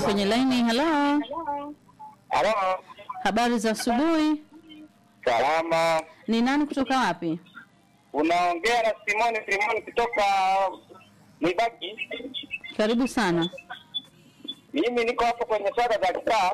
kwenye laini. Hello, Halo, habari za asubuhi. salama. Ni nani kutoka wapi? Unaongea na Simoni Simoni kutoka Mwibaki. Karibu sana. Mimi niko hapo kwenye swala za kitaa.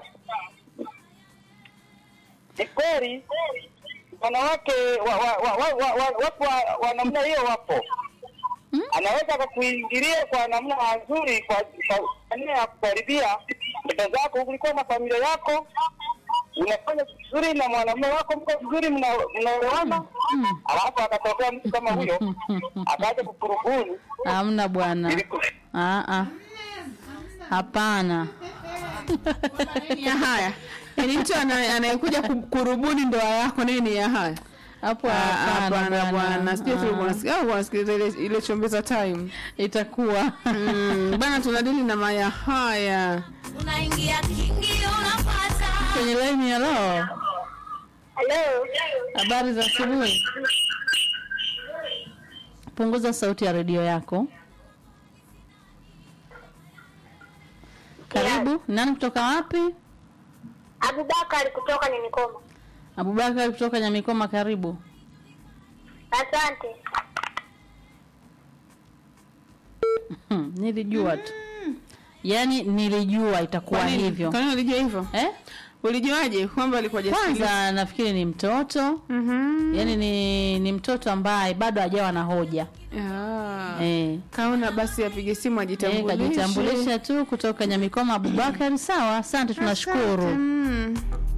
Ni kweli wanawake wa, wa, wa, wa, wa, wa, wapo wa, wa namna hiyo wapo Mm. anaweza akakuingilia kwa namna nzuri kwa kwa nia ya kukaribia ndoto zako, ulikuwa na familia yako, unafanya vizuri na mwanamume wako, mko vizuri, mna- mnaelewana, Mm. alafu akatokea mtu kama huyo akaja kukurubuni Hamna bwana. ili ku- Ah, ah. Hapana. ya haya yaani mtu ana- anayekuja ku- kurubuni ndoa yako nini ya haya Hapo Ah, hapana hapana bwana sijui tu Ah, unasikia au unasikiliza ile ile chombeza time Itakuwa. mm, bana tunadili na maya haya unaingia kingi unapata Kwenye laini. Hello, Halo. habari za asubuhi. Punguza sauti ya redio yako. Karibu. Nani kutoka wapi? Abubakar kutoka Nyamikoma. Abubakar kutoka Nyamikoma, karibu. Asante. Hmm, nilijua tu. Yaani nilijua itakuwa Kwa nini? hivyo. Kwa nini ulijua hivyo Eh? ulijuaje kwamba alikuwa hajasikiliza? Kwanza nafikiri ni mtoto. Mhm. Yaani ni ni mtoto ambaye bado hajawa na hoja. Ah. Eh. kaona basi apige simu Eh, ajitambulishe kajitambulisha tu kutoka Nyamikoma Abubakar. Sawa, asante tunashukuru. Mm.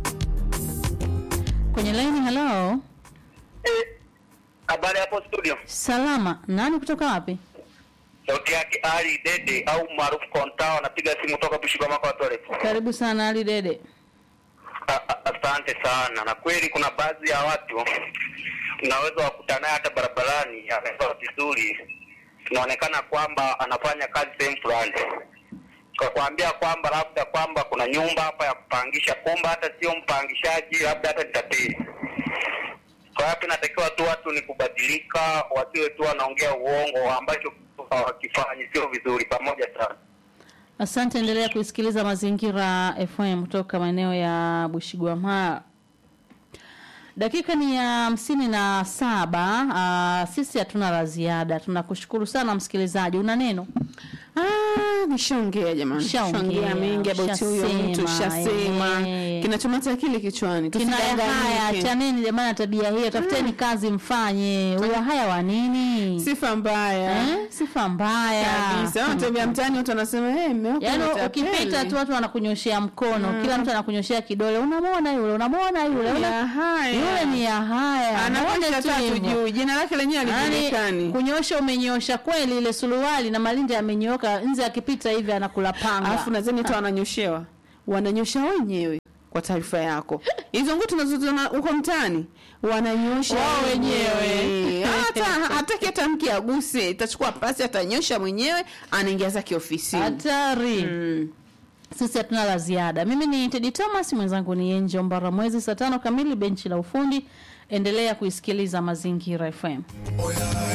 Kwenye line hello. Habari hapo studio. Salama. Nani kutoka wapi? Sauti yake Ali Dede au maarufu Kontao, anapiga simu toka Bushikwamako Toilet. Karibu sana Ali Dede. A- a- Asante sana. Na kweli kuna baadhi ya watu unaweza wakuta naye hata barabarani, amevaa vizuri, inaonekana kwamba anafanya kazi sehemu fulani, kwa kuambia kwamba labda kwamba kuna nyumba hapa ya kupangisha, kumbe hata sio mpangishaji, labda hata ni tapeli. Kwa hiyo inatakiwa tu watu ni kubadilika, wasiwe tu wanaongea uongo ambacho hawakifanyi, sio vizuri. Pamoja sana. Asante, endelea kuisikiliza Mazingira FM kutoka maeneo ya Bushigwamala. Dakika ni ya hamsini na saba. Uh, sisi hatuna la ziada. Tunakushukuru sana msikilizaji. Una neno? Ah, nishaongea jamani, Ushaongea, nishaongea mengi about huyo mtu, ushasema, shasema eh. kinachomata akili kichwani, Kina haya tusidanganyike. chaneni jamani, na tabia hiyo, tafuteni kazi mfanye. Huyo haya wa nini? Sifa mbaya Eh? Sifa mbaya kabisa. Wanatembea mtaani, watu wanasema hey, mme wako Yaani ni tapeli." ukipita tu watu wanakunyoshea mkono, kila mtu anakunyoshea kidole, unamwona yule, unamwona yule, una... ya haya yule ni ya haya, anaosha Muone tu tatu hivyo. juu, jina lake lenyewe Yaani halijulikani. kunyosha umenyosha kweli, ile suruali na malinda yamenyooka, nje akipita hivi anakula panga. Alafu nadhani hata wananyoshewa, wananyosha wenyewe. Kwa taarifa yako, hizo nguo tunazoziona huko mtaani wananyosha Wao wenyewe. hata hataki hata mke aguse, itachukua pasi, atanyosha mwenyewe, anaingia zake ofisini. hatari. Mm. Sisi hatuna la ziada. Mimi ni Teddy Thomas, mwenzangu ni Enjo Mbara. Mwezi saa tano kamili, benchi la ufundi. Endelea kuisikiliza Mazingira FM.